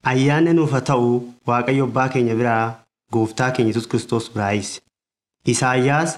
Ayyaanni nuuf haa ta'u Waaqayyo Abbaa keenya biraa Gooftaa keenya Yesuus Kiristoos biraayis. Isaayyaas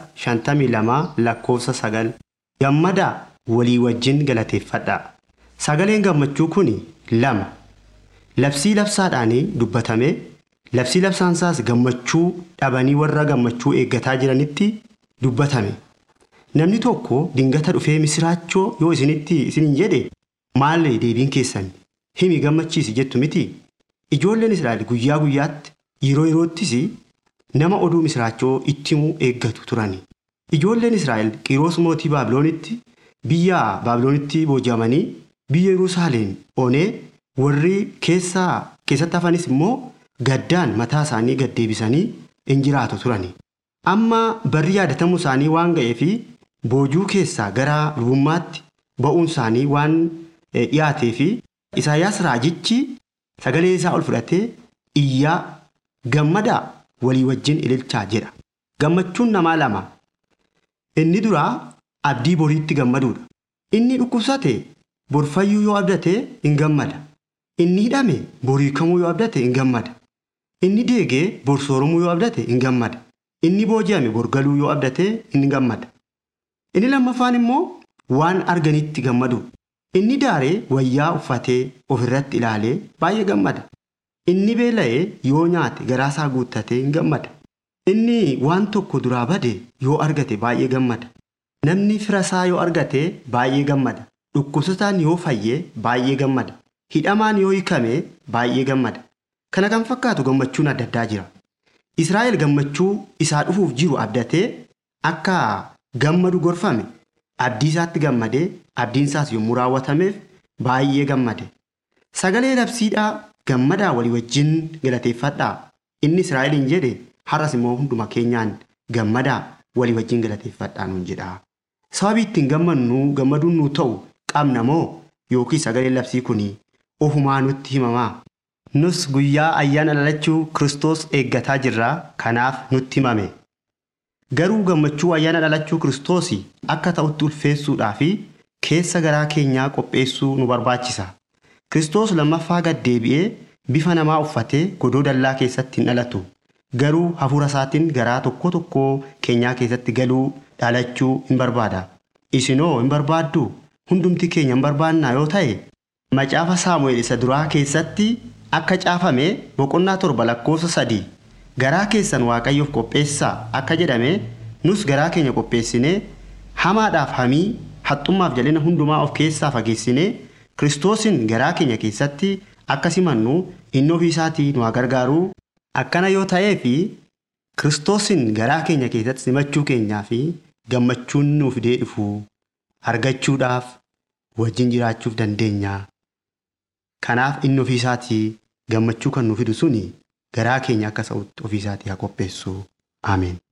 52 lakkoofsa 9 Gammadaa walii wajjin galateeffadhaa. Sagaleen gammachuu kun lama. Labsii labsaadhaan dubbatame labsii labsaansaas gammachuu dhabanii warra gammachuu eeggataa jiranitti dubbatame. Namni tokko dingata dhufee misiraachoo yoo isinitti isiniin jedhe maal deebiin keessan himi gammachiisi jettu miti. Ijoolleen Israa'el guyyaa guyyaatti yeroo yeroottis nama oduu misiraachoo itti himuu eeggatu turani. Ijoolleen Israa'el Qiroos mootii Baabiloonitti biyya Baabiloonitti booji'amanii biyya Yerusaalem onee warri keessaa keessatti hafanis immoo gaddaan mataa isaanii gad deebisanii in jiraatu turani. Amma barri yaadatamuu isaanii waan ga'eefi boojuu keessaa gara lubummaatti ba'uun isaanii waan dhiyaateefi Isaayyaas raajichi sagalee isaa ol fudhatee iyyaa gammadaa walii wajjin ililchaa jedha. Gammachuun namaa lama. Inni duraa abdii boriitti gammaduudha. Inni dhukkubsate borfayyuu yoo abdate in gammada. Inni hidhame boriikamuu yoo abdate in gammada. Inni deegee borsooromuu yoo abdate in gammada. Inni booji'ame borgaluu yoo abdate in gammada. Inni lammaffaan immoo waan arganitti gammadu. Inni daaree wayyaa uffatee ofirratti ilaalee baay'ee gammada. Inni beela'ee yoo nyaate garaasaa guuttatee in gammada. Inni waan tokko duraa bade yoo argate baay'ee gammada. Namni firasaa yoo argate baay'ee gammada. Dhukkubsataan yoo fayye baay'ee gammada. Hidhamaan yoo hiikame baay'ee gammada. Kana kan fakkaatu gammachuun adda addaa jira. Israa'el gammachuu isaa dhufuuf jiru abdatee akka gammadu gorfame abdii isaatti gammadee abdiin isaas yommuu raawwatameef baay'ee gammade. Sagalee labsiidhaa gammadaa walii wajjin galateeffadhaa. Inni Israa'eliin jedhe har'as immoo hunduma keenyaan gammadaa walii wajjin galateeffadhaa nuun jedha. Sababii ittiin gammannu gammaduun nu ta'u qabna moo yookiin sagalee labsii kun ofumaa nutti himamaa? Nus guyyaa ayyaana dhalachuu Kiristoos eeggataa jirra kanaaf nutti himame. Garuu gammachuu ayyaana dhalachuu Kiristoos akka ta'utti ulfeessuudhaa fi keessa garaa keenyaa qopheessuu nu barbaachisa. Kiristoos lammaffaa gad deebi'ee bifa namaa uffatee godoo dallaa keessatti hin dhalatu. Garuu hafuura isaatiin garaa tokko tokko keenyaa keessatti galuu dhalachuu hin barbaada. Isinoo hin barbaaddu? Hundumti keenya hin barbaannaa yoo ta'e macaafa Saamu'eel isa duraa keessatti akka caafame boqonnaa torba lakkoofsa sadii garaa keessan waaqayyoof qopheessaa akka jedhame nus garaa keenya qopheessinee hamaadhaaf hamii haxxummaaf jal'ina hundumaa of keessaa fageessinee kiristoosin garaa keenya keessatti akka simannu inni ofii isaatii nu haa gargaaruu akkana yoo ta'ee fi kiristoosin garaa keenya keessatti simachuu keenyaa fi gammachuun nuuf fidee dhufu argachuudhaaf wajjin jiraachuuf dandeenya. Kanaaf inni ofii isaatii gammachuu kan nu fidu suni garaa keenya akka sa'utti ofii isaatii haa qopheessu. Ameen.